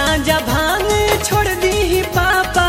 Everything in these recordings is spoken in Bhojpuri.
गांजा भांग छोड़ दी पापा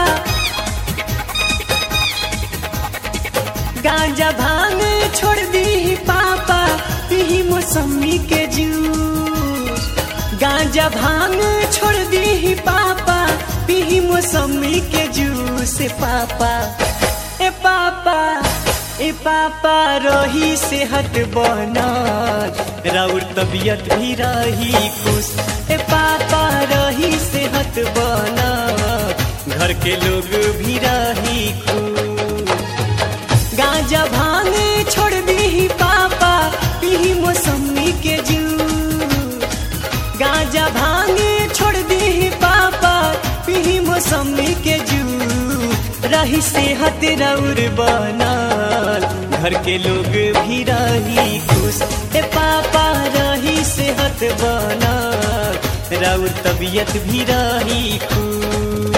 गांजा भांग छोड़ दी पापा पी मौसमी के जूस गांजा भांग छोड़ दी पापा पी मौसमी के जूस पापा ए पापा ए पापा रही सेहत बनल राउर तबियत भी रही खुश ए पापा रही सेहत बनल घर के लोग भी रही खुश गांजा भांग छोड़ दी पापा पी मौसमी के जूस गांजा भांग छोड़ दी पापा पी मौसमी के जूस रही सेहत रौर बनल घर के लोग भी रही खुश ए पापा रही सेहत बनल रौर तबियत भी रही खुश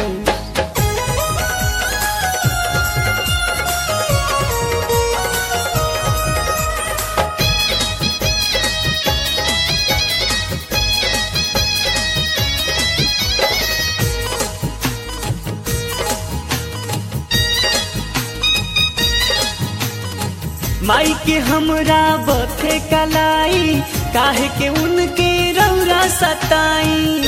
माई के हमरा बथे कलाई काहे के उनके रौरा सताई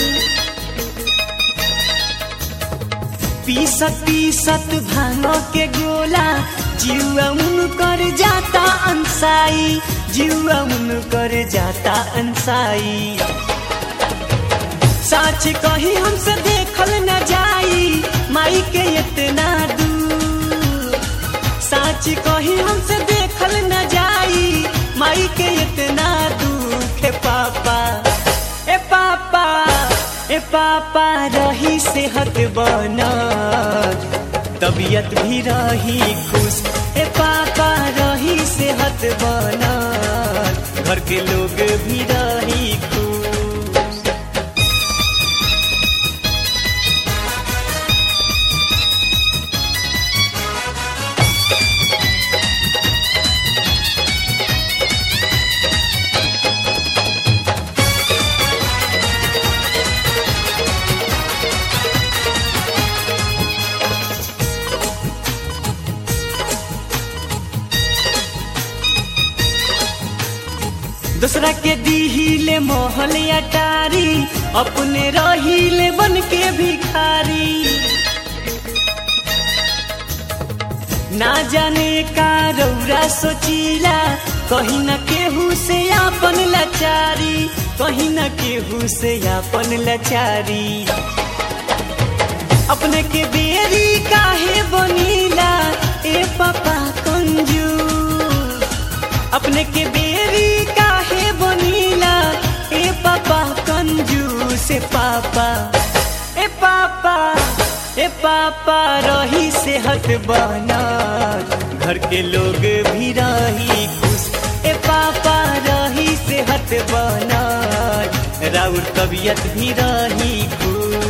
पीसत पीसत भांगो के गोला जीवा उनकर जाता अंसाई जीवा उनकर जाता अंसाई साच कही हमसे देखल न जाई माई के इतना दूर साच कही हमसे देखल न जाई माई के इतना दुख है पापा ए पापा ए पापा रही सेहत बनल तबीयत भी रही खुश ए पापा रही सेहत बनल घर के लोग भी रही खुश दूसरा के दीहिले मोहल अटारी अपने रहीले बन के भिखारी ना जाने का रौरा सोचीला कहीं न केहू से आपन लाचारी कहीं न केहू से आपन लाचारी अपने के बेरी काहे बनीला ए पापा कंजूस अपने के बेरी काहे बनीला ए पापा कंजूस ए पापा ए पापा ए पापा रही सेहत बनल घर के लोग भी रही खुश ए पापा रही सेहत बनल राउर तबीयत भी रही खुश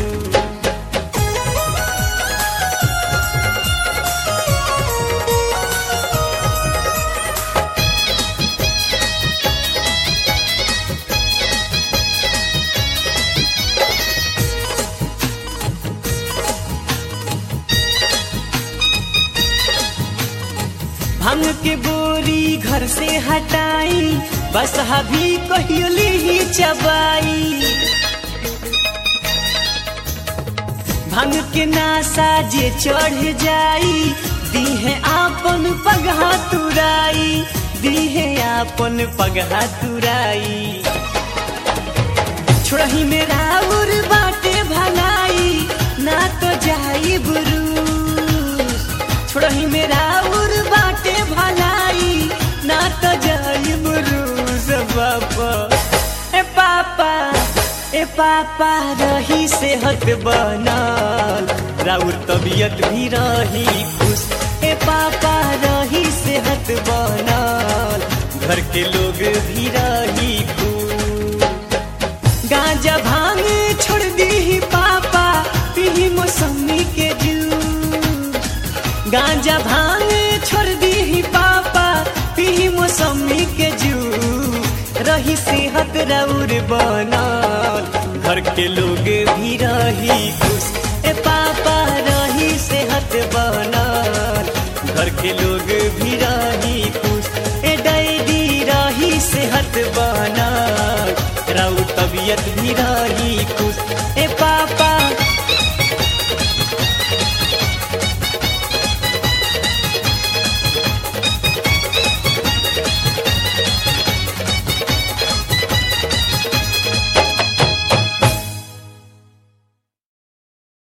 भांग के बोरी घर से हटाई बस हभी कहियोली ही चबाई भांग के नासा जे चढ़ जाई दीहे आपन पगहा तुराई दीहे आपन पगहा तुराई छोड़ही मेरा उर बाटे भलाई ना तो जाई बुरूस छोड़ही मेरा उर बाटे भलाई ना तो जाई बुरूस बापा ए पापा ए पापा रही सेहत बनल राउर तबीयत भी रही खुश ए पापा रही सेहत बनल घर के लोग भी रही खुश गांजा भांग छोड़ दी पापा पी मौसमी के जूस गांजा भांग छोड़ दी पापा पी मौसमी के जूस रही सेहत रौर बनल घर के लोग भी रही खुश ए पापा रही सेहत बनल घर के लोग भी रही खुश ए डैडी रही सेहत बनल राउ तबियत भी रही खुश